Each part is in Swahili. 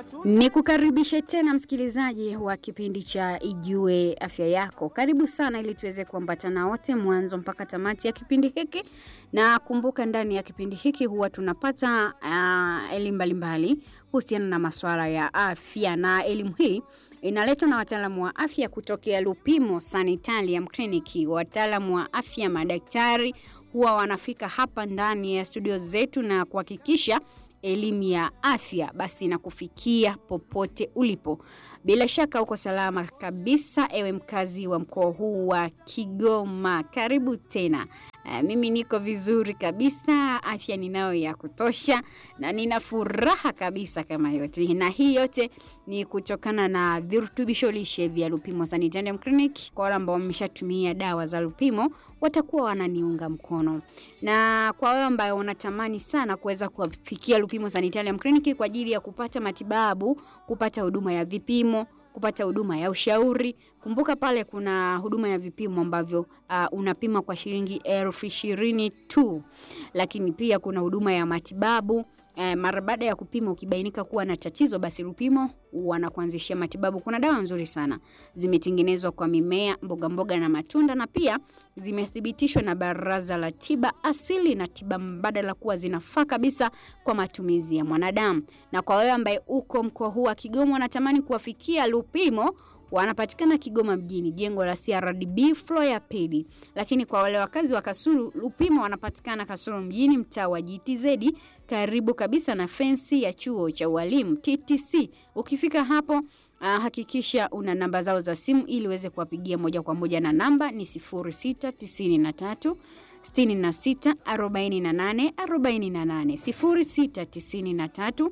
Ni kukaribishe tena msikilizaji wa kipindi cha Ijue Afya Yako. Karibu sana ili tuweze kuambatana wote mwanzo mpaka tamati ya kipindi hiki, na kumbuka, ndani ya kipindi hiki huwa tunapata uh, elimu mbalimbali kuhusiana na masuala ya afya, na elimu hii inaletwa na wataalamu wa afya kutokea Lupimo Sanitarium Clinic. Wataalamu wa afya, madaktari huwa wanafika hapa ndani ya studio zetu na kuhakikisha elimu ya afya basi na kufikia popote ulipo. Bila shaka uko salama kabisa, ewe mkazi wa mkoa huu wa Kigoma, karibu tena. Uh, mimi niko vizuri kabisa, afya ninayo ya kutosha na nina furaha kabisa kama yote, na hii yote ni kutokana na virutubisho lishe vya Lupimo Sanitarium Clinic. Kwa wale ambao wameshatumia dawa za Lupimo watakuwa wananiunga mkono, na kwa wale ambao wanatamani sana kuweza kuwafikia Lupimo Sanitarium Clinic kwa ajili ya kupata matibabu, kupata huduma ya vipimo kupata huduma ya ushauri. Kumbuka pale kuna huduma ya vipimo ambavyo uh, unapima kwa shilingi elfu ishirini tu, lakini pia kuna huduma ya matibabu uh, mara baada ya kupima ukibainika kuwa na tatizo, basi Lupimo wanakuanzishia matibabu. Kuna dawa nzuri sana zimetengenezwa kwa mimea, mboga mboga na matunda, na pia zimethibitishwa na Baraza la Tiba Asili na Tiba Mbadala kuwa zinafaa kabisa kwa matumizi ya mwanadamu. Na kwa wewe ambaye uko mkoa huu wa Kigoma unatamani kuwafikia Lupimo, wanapatikana Kigoma mjini, jengo la CRDB floor ya pili. Lakini kwa wale wakazi wa Kasulu, Lupimo wanapatikana Kasulu mjini, mtaa wa GTZ, karibu kabisa na fensi ya chuo cha ualimu TTC. Ukifika hapo Uh, hakikisha una namba zao za simu ili uweze kuwapigia moja kwa moja, na namba ni 0693 66 48 48 0693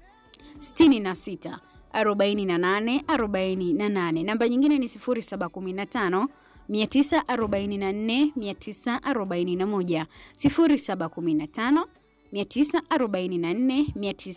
66 48 48. Namba nyingine ni 0715 944 941 0715 944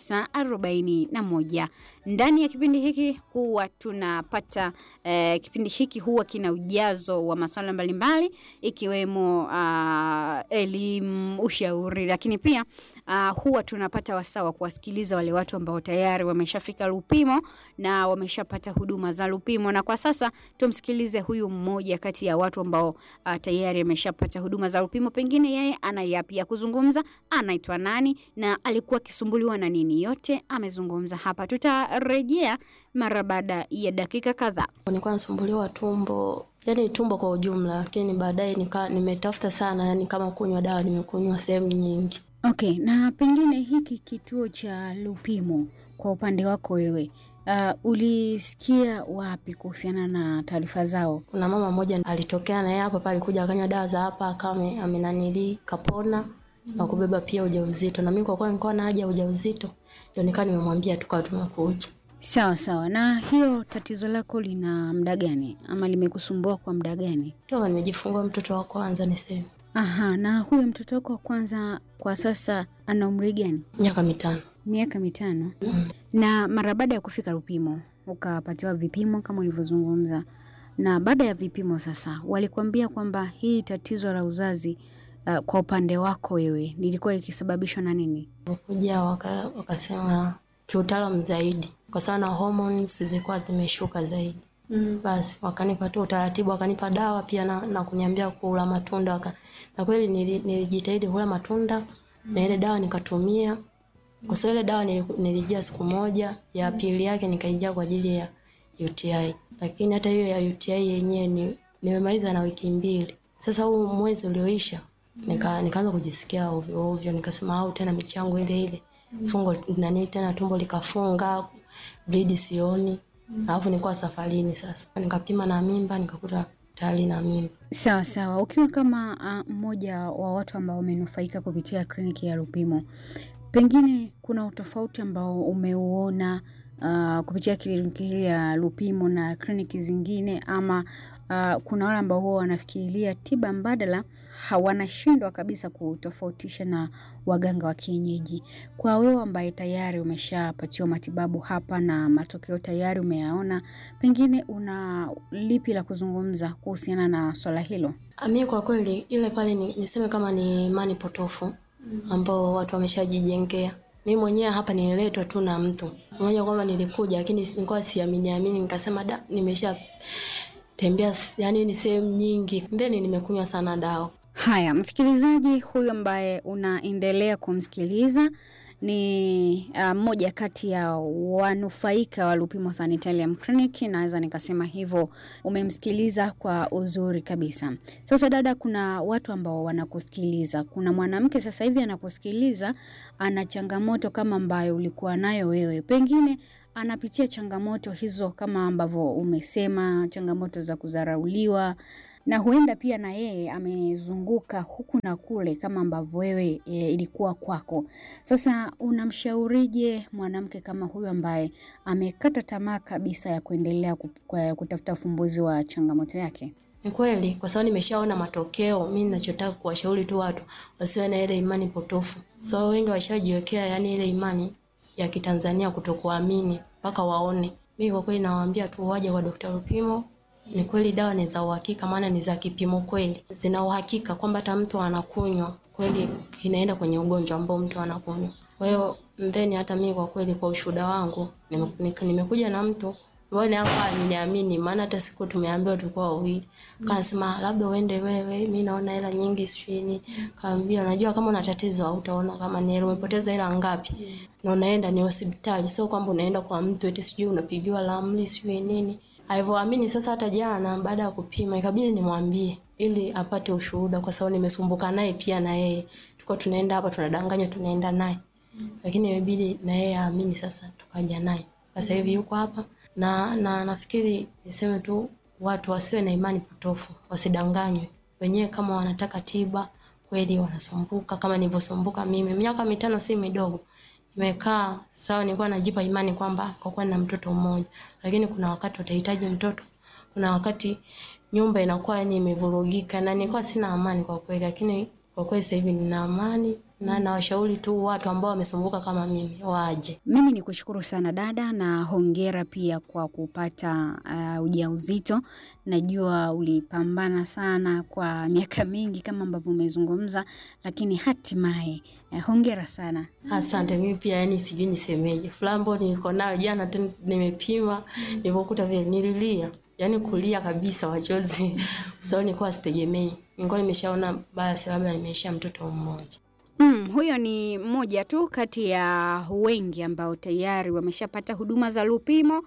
941. Ndani ya kipindi hiki huwa tunapata eh, kipindi hiki huwa kina ujazo wa masuala mbalimbali ikiwemo uh, elimu, ushauri, lakini pia uh, huwa tunapata wasaa wa kuwasikiliza wale watu ambao tayari wameshafika Lupimo na wameshapata huduma za Lupimo. Na kwa sasa tumsikilize huyu mmoja kati ya watu ambao uh, tayari ameshapata huduma za Lupimo, pengine yeye ana yapi ya kuzungumza, anaitwa nani na alikuwa akisumbuliwa na nini, yote amezungumza hapa. Tutarejea mara baada ya dakika kadhaa. Nilikuwa nasumbuliwa tumbo, yani tumbo kwa ujumla, lakini baadaye nika nimetafuta sana, yani kama kunywa dawa, nimekunywa sehemu nyingi. Okay, na pengine hiki kituo cha Lupimo kwa upande wako wewe Uh, ulisikia wapi kuhusiana na taarifa zao? Kuna mama mmoja alitokea naye hapa pale, alikuja akanywa dawa za hapa, akawa amenanili kapona na kubeba pia ujauzito, na mimi kwa kuwa nilikuwa na haja ya ujauzito, ndio nikawa nimemwambia tukawa tumekuja. Sawa sawa. Na hilo tatizo lako lina muda gani ama limekusumbua kwa muda gani? Toka nimejifungua mtoto wa kwanza niseme. Aha, na huyo mtoto wako wa kwanza kwa sasa ana umri gani? Miaka mitano. Miaka mitano. Mm. Na mara baada ya kufika Lupimo ukapatiwa vipimo kama ulivyozungumza, na baada ya vipimo sasa walikuambia kwamba hii tatizo la uzazi uh, kwa upande wako wewe lilikuwa likisababishwa na nini? Kuja waka, wakasema kiutaalamu zaidi, kwa sababu na hormones zilikuwa zimeshuka zaidi. Mm. Basi wakanipa tu utaratibu, wakanipa dawa pia na, na kuniambia kula matunda waka, na kweli nilijitahidi kula matunda mm. na ile dawa nikatumia kwa sababu ile dawa nilijia siku moja, ya pili yake nikaijia kwa ajili ya UTI, lakini hata hiyo ya UTI yenyewe ni, nimemaliza na wiki mbili. Sasa huu mwezi ulioisha nika nikaanza kujisikia ovyo ovyo, nikasema au tena michango ile ile fungo nani tena tumbo likafunga, bleed sioni, alafu nilikuwa safarini. Sasa nikapima na mimba nikakuta tayari na mimba. Sawa sawa. Ukiwa kama mmoja uh, wa watu ambao wamenufaika kupitia kliniki ya Lupimo, pengine kuna utofauti ambao umeuona uh, kupitia kliniki hii ya Lupimo na kliniki zingine ama uh, kuna wale ambao huwa wanafikiria tiba mbadala hawanashindwa kabisa kutofautisha na waganga wa kienyeji. Kwa wewe ambaye tayari umeshapatiwa matibabu hapa na matokeo tayari umeyaona, pengine una lipi la kuzungumza kuhusiana na swala hilo? Mimi kwa kweli ile pale ni, niseme kama ni imani potofu ambao watu wameshajijengea Mimi mwenyewe hapa nililetwa tu na mtu mmoja, kwamba nilikuja, lakini nilikuwa siamini amini, nikasema da, nimesha tembea, yani ni sehemu nyingi, then nimekunywa sana dawa. Haya, msikilizaji huyu ambaye unaendelea kumsikiliza ni mmoja uh, kati ya wanufaika wa Lupimo Sanitarium Clinic, naweza nikasema hivyo. Umemsikiliza kwa uzuri kabisa. Sasa dada, kuna watu ambao wanakusikiliza. Kuna mwanamke sasa hivi anakusikiliza, ana changamoto kama ambayo ulikuwa nayo wewe, pengine anapitia changamoto hizo kama ambavyo umesema, changamoto za kudharauliwa na huenda pia na yeye amezunguka huku na kule kama ambavyo wewe e, ilikuwa kwako. Sasa unamshaurije mwanamke kama huyu ambaye amekata tamaa kabisa ya kuendelea kutafuta ufumbuzi wa changamoto yake? Ni kweli, kwa sababu nimeshaona matokeo. Mimi ninachotaka kuwashauri tu watu wasiwe na ile imani potofu, so wengi washajiwekea yani ile imani ya Kitanzania kutokuamini mpaka waone. Mimi kwa kweli nawaambia tu waje kwa Dr. Lupimo ni kweli dawa ni za uhakika, maana ni za kipimo kweli, zina uhakika kwamba hata mtu anakunywa kweli kinaenda kwenye ugonjwa ambao mtu anakunywa. Kwa hiyo then hata mimi kwa kweli, kwa ushuhuda wangu, nimekuja na mtu ambaye hapa ameniamini, maana hata siku tumeambiwa tulikuwa wawili, kanasema labda uende wewe, mimi naona hela nyingi sijui. Kaambia unajua, kama una tatizo hautaona kama ni hela, umepoteza hela ngapi na unaenda ni hospitali, sio kwamba unaenda kwa mtu eti sijui unapigiwa ramli sijui nini alivyoamini sasa. Hata jana baada ya kupima ikabidi nimwambie ili apate ushuhuda, kwa sababu nimesumbuka naye pia, na yeye tulikuwa tunaenda hapa tunadanganya tunaenda naye, lakini imebidi na yeye aamini. Sasa tukaja naye sasa hivi yuko hapa na, na nafikiri niseme tu watu wasiwe na imani potofu, wasidanganywe wenyewe. Kama wanataka tiba kweli, wanasumbuka kama nilivyosumbuka mimi. Miaka mitano si midogo nimekaa sawa, nilikuwa najipa imani kwamba kwa kuwa na mtoto mmoja, lakini kuna wakati utahitaji mtoto, kuna wakati nyumba inakuwa yani imevurugika, na nilikuwa sina amani kwa kweli, lakini kwa kweli sasa hivi nina amani na nawashauri tu watu ambao wamesumbuka kama mimi waje. Mimi ni kushukuru sana dada, na hongera pia kwa kupata uh, ujauzito. Najua ulipambana sana kwa miaka mingi kama ambavyo umezungumza, lakini hatimaye uh, hongera sana. Asante. Mimi pia yani sijui nisemeje, furaha ambayo niko nayo jana tu nimepima, nilipokuta vile nililia, yani kulia kabisa machozi, sababu nilikuwa sitegemei, nilikuwa nimeshaona basi labda nimeisha mtoto mmoja. Mm, huyo ni mmoja tu kati ya wengi ambao tayari wameshapata huduma za Lupimo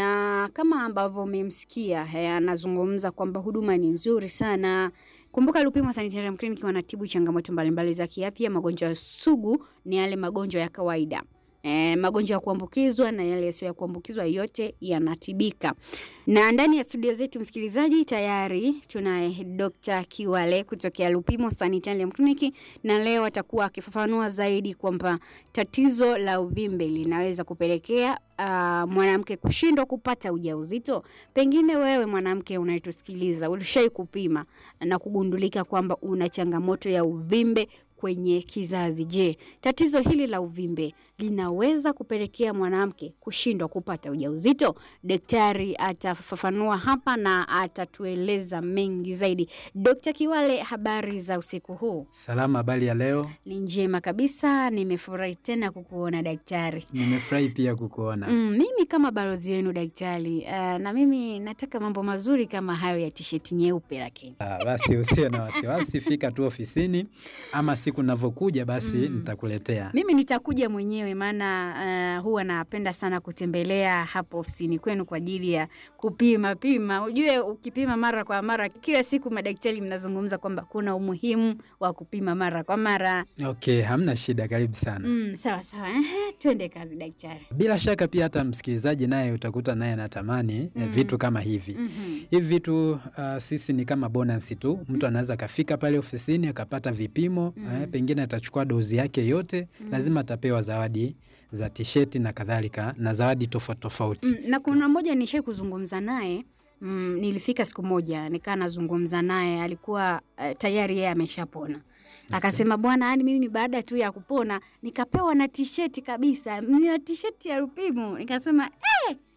na kama ambavyo umemsikia anazungumza kwamba huduma ni nzuri sana. Kumbuka Lupimo Sanitarium Clinic wanatibu changamoto mbalimbali za kiafya. Magonjwa sugu ni yale magonjwa ya kawaida. E, magonjwa ya kuambukizwa na yale yasiyo ya kuambukizwa yote yanatibika. Na ndani ya studio zetu msikilizaji, tayari tunaye Dr. Kiwale kutokea Lupimo Sanitarium Clinic, na leo atakuwa akifafanua zaidi kwamba tatizo la uvimbe linaweza kupelekea uh, mwanamke kushindwa kupata ujauzito. Pengine wewe mwanamke unayetusikiliza ulishai kupima na kugundulika kwamba una changamoto ya uvimbe kwenye kizazi. Je, tatizo hili la uvimbe linaweza kupelekea mwanamke kushindwa kupata ujauzito? Daktari atafafanua hapa na atatueleza mengi zaidi. Dkt. Kiwale, habari za usiku huu? Salama, habari ya leo? Ni njema kabisa, nimefurahi tena kukuona daktari. Nimefurahi pia kukuona. Mm, mimi kama balozi wenu daktari, uh, na mimi nataka mambo mazuri kama hayo ya tisheti nyeupe, lakini Ah, basi usiwe na wasiwasi, fika tu ofisini ama siku navyokuja basi Mm. nitakuletea. mimi nitakuja mwenyewe, maana uh, huwa napenda sana kutembelea hapo ofisini kwenu kwa ajili ya kupima pima. Ujue ukipima mara kwa mara, kila siku madaktari mnazungumza kwamba kuna umuhimu wa kupima mara kwa mara. Okay, hamna shida, karibu sana. Mm, sawa sawa. Ehe, twende kazi daktari. Bila shaka pia hata msikilizaji naye utakuta naye anatamani eh, Mm. vitu kama hivi. Mhm. Hivi vitu uh, sisi ni kama bonus tu. Mtu anaweza akafika pale ofisini akapata vipimo Mm. eh, pengine atachukua dozi yake yote, Mm. lazima atapewa zawadi za tisheti na kadhalika na zawadi tofauti tofauti. Mm, na kuna mmoja nishai kuzungumza naye mm, nilifika siku moja nikaa nazungumza naye alikuwa uh, tayari yeye ameshapona akasema bwana yani mimi baada tu ya kupona nikapewa na tisheti kabisa nina tisheti ya Lupimo nikasema eh,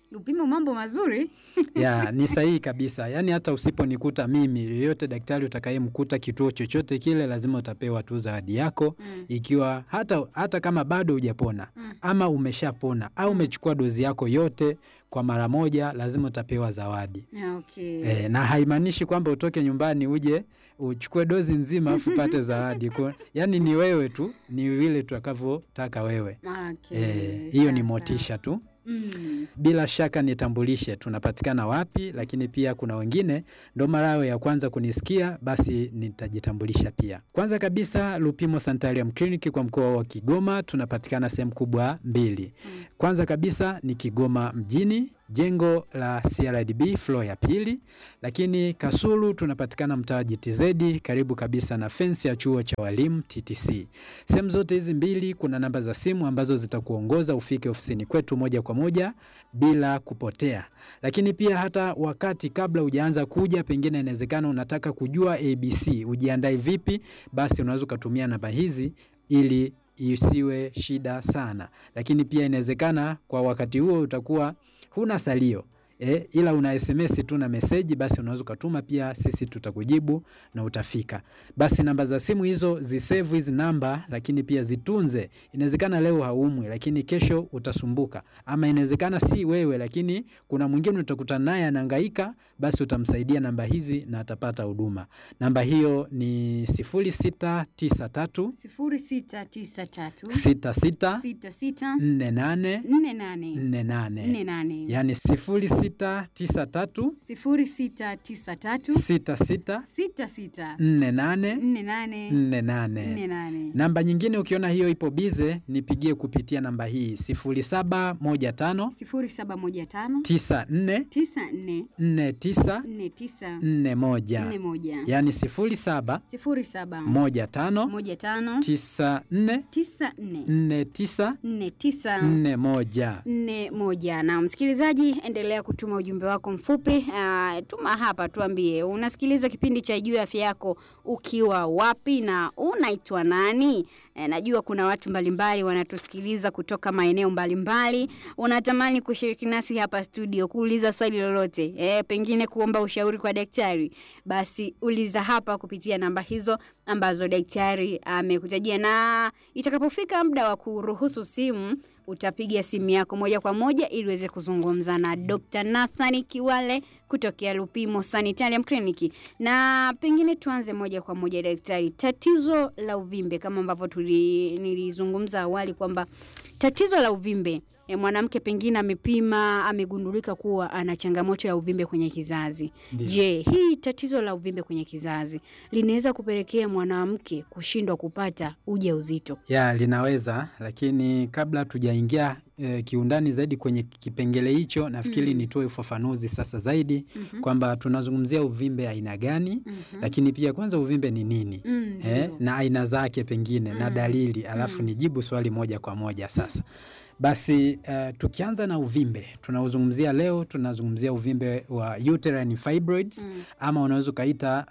Lupimo, mambo mazuri. ya ni sahihi kabisa. Yaani hata usiponikuta mimi, yoyote daktari utakayemkuta kituo chochote kile, lazima utapewa tu zawadi yako Mm. ikiwa hata, hata kama bado hujapona Mm. ama umeshapona au umechukua dozi yako yote kwa mara moja, lazima utapewa zawadi. Okay. E, na haimaanishi kwamba utoke nyumbani uje uchukue dozi nzima afu upate zawadi. Kwa- Yaani ni wewe tu, ni vile tutakavyotaka wewe. Okay. E, hiyo ni Sasa. motisha tu. Mm. Bila shaka nitambulishe tunapatikana wapi, lakini pia kuna wengine ndo mara yao ya kwanza kunisikia, basi nitajitambulisha pia. Kwanza kabisa, Lupimo Sanitarium Clinic kwa mkoa wa Kigoma tunapatikana sehemu kubwa mbili. Mm. Kwanza kabisa ni Kigoma mjini, jengo la CRDB floor ya pili, lakini Kasulu tunapatikana mtaa wa GTZ karibu kabisa na fensi ya chuo cha walimu TTC. Sehemu zote hizi mbili kuna namba za simu ambazo zitakuongoza ufike ofisini kwetu moja kwa moja bila kupotea. Lakini pia hata wakati kabla hujaanza kuja, pengine inawezekana unataka kujua ABC ujiandae vipi, basi unaweza ukatumia namba hizi ili isiwe shida sana. Lakini pia inawezekana kwa wakati huo utakuwa huna salio E, ila una SMS tu na meseji, basi unaweza ukatuma pia, sisi tutakujibu na utafika. Basi namba za simu hizo zisevu hizi namba, lakini pia zitunze. Inawezekana leo haumwi, lakini kesho utasumbuka, ama inawezekana si wewe, lakini kuna mwingine utakutana naye anahangaika, basi utamsaidia namba hizi na atapata huduma. Namba hiyo ni 0693 sifuri sita tisa tatu 66 sita sita 48 nne nane 48 nne nane yani 0693 sifuri sita tisa tatu 66 sita sita 48 nne nane 48. nne nane Namba nyingine ukiona hiyo ipo bize, nipigie kupitia namba hii 0715 sifuri saba moja tano 94 tisa nne 49 nne tisa 41 nne moja yani 07 sifuri saba 15 moja tano 94 tisa nne 49 nne tisa 41. nne moja. Na msikilizaji, endelea kutuma ujumbe wako mfupi. Uh, tuma hapa, tuambie unasikiliza kipindi cha Juu ya Afya Yako ukiwa wapi na unaitwa nani? E, najua kuna watu mbalimbali wanatusikiliza kutoka maeneo mbalimbali. Unatamani kushiriki nasi hapa studio, kuuliza swali lolote, e, pengine kuomba ushauri kwa daktari, basi uliza hapa kupitia namba hizo ambazo daktari amekutajia, na itakapofika muda wa kuruhusu simu utapiga simu yako moja kwa moja ili uweze kuzungumza na Dr. Nathan Kiwale kutokea Lupimo Sanitarium Clinic. Na pengine tuanze moja kwa moja daktari, tatizo la uvimbe kama ambavyo tuli nilizungumza awali kwamba tatizo la uvimbe e, mwanamke pengine amepima amegundulika kuwa ana changamoto ya uvimbe kwenye kizazi. Ndiyo. Je, hii tatizo la uvimbe kwenye kizazi linaweza kupelekea mwanamke kushindwa kupata ujauzito? Ya, linaweza lakini kabla tujaingia e, kiundani zaidi kwenye kipengele hicho, nafikiri Mm. nitoe ufafanuzi sasa zaidi Mhm. kwamba tunazungumzia uvimbe aina gani, Mhm. lakini pia kwanza uvimbe ni nini Mm, eh, ndio. na aina zake pengine na Mm. dalili, alafu Mm. nijibu swali moja kwa moja sasa. Basi uh, tukianza na uvimbe tunaozungumzia leo, tunazungumzia uvimbe wa uterine fibroids Mm, ama unaweza ukaita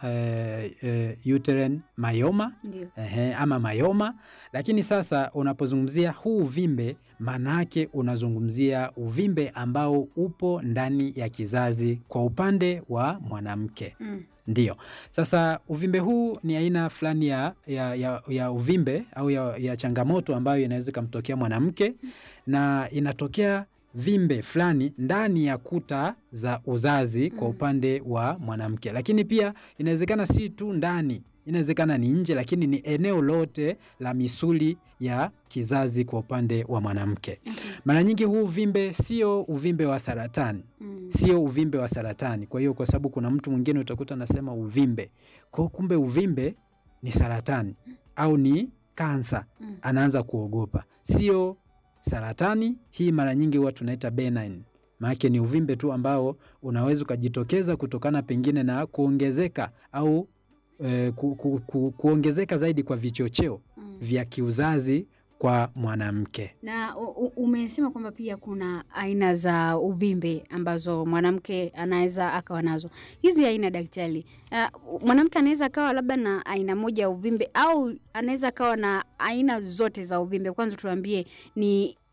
uh, uh, uterine myoma ndio. Ehe, ama mayoma. Lakini sasa unapozungumzia huu uvimbe, maana yake unazungumzia uvimbe ambao upo ndani ya kizazi kwa upande wa mwanamke. Mm, Ndiyo. Sasa uvimbe huu ni aina fulani ya, ya, ya, ya uvimbe au ya, ya changamoto ambayo inaweza ikamtokea mwanamke na inatokea vimbe fulani ndani ya kuta za uzazi kwa Mm. upande wa mwanamke, lakini pia inawezekana si tu ndani, inawezekana ni nje, lakini ni eneo lote la misuli ya kizazi kwa upande wa mwanamke. okay. Mara nyingi huu uvimbe sio uvimbe wa saratani Mm, sio uvimbe wa saratani. Kwa hiyo kwa sababu kuna mtu mwingine utakuta anasema uvimbe, kwa kumbe uvimbe ni saratani au ni kansa, mm, anaanza kuogopa. Sio saratani hii, mara nyingi huwa tunaita benign, maanake ni uvimbe tu ambao unaweza ukajitokeza kutokana pengine na kuongezeka au eh, ku, ku, ku, kuongezeka zaidi kwa vichocheo mm. vya kiuzazi kwa mwanamke. Na u- u- umesema kwamba pia kuna aina za uvimbe ambazo mwanamke anaweza akawa nazo. Hizi aina daktari, uh, mwanamke anaweza akawa labda na aina moja ya uvimbe au anaweza akawa na aina zote za uvimbe? Kwanza tuambie ni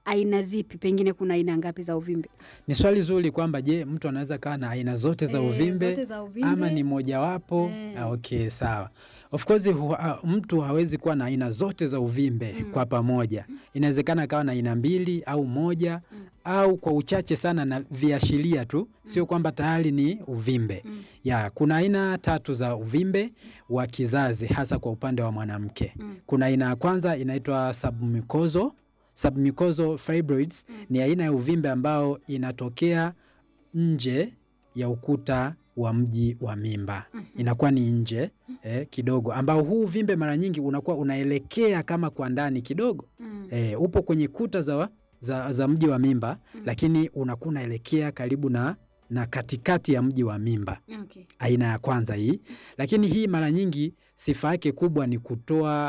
aina zipi? Pengine kuna aina ngapi za uvimbe? Ni swali zuri kwamba je, mtu anaweza kaa na aina zote za Eh, uvimbe zote za uvimbe. ama ni mojawapo? Eh. Ah, Okay, sawa. Of course hu, ha, mtu hawezi kuwa na aina zote za uvimbe kwa pamoja. Inawezekana akawa na aina mbili au moja au kwa uchache sana na viashiria tu, sio kwamba tayari ni uvimbe. Ya, kuna aina tatu za uvimbe wa kizazi hasa kwa upande wa mwanamke. Kuna aina ya kwanza inaitwa submucosal submucosal fibroids ni aina ya uvimbe ambao inatokea nje ya ukuta wa mji wa mimba, inakuwa ni nje eh, kidogo, ambao huu uvimbe mara nyingi unakuwa unaelekea kama kwa ndani kidogo eh, upo kwenye kuta za, za, za mji wa mimba, lakini unakuwa unaelekea karibu na, na katikati ya mji wa mimba Okay. aina ya kwanza hii, lakini hii mara nyingi sifa yake kubwa ni kutoa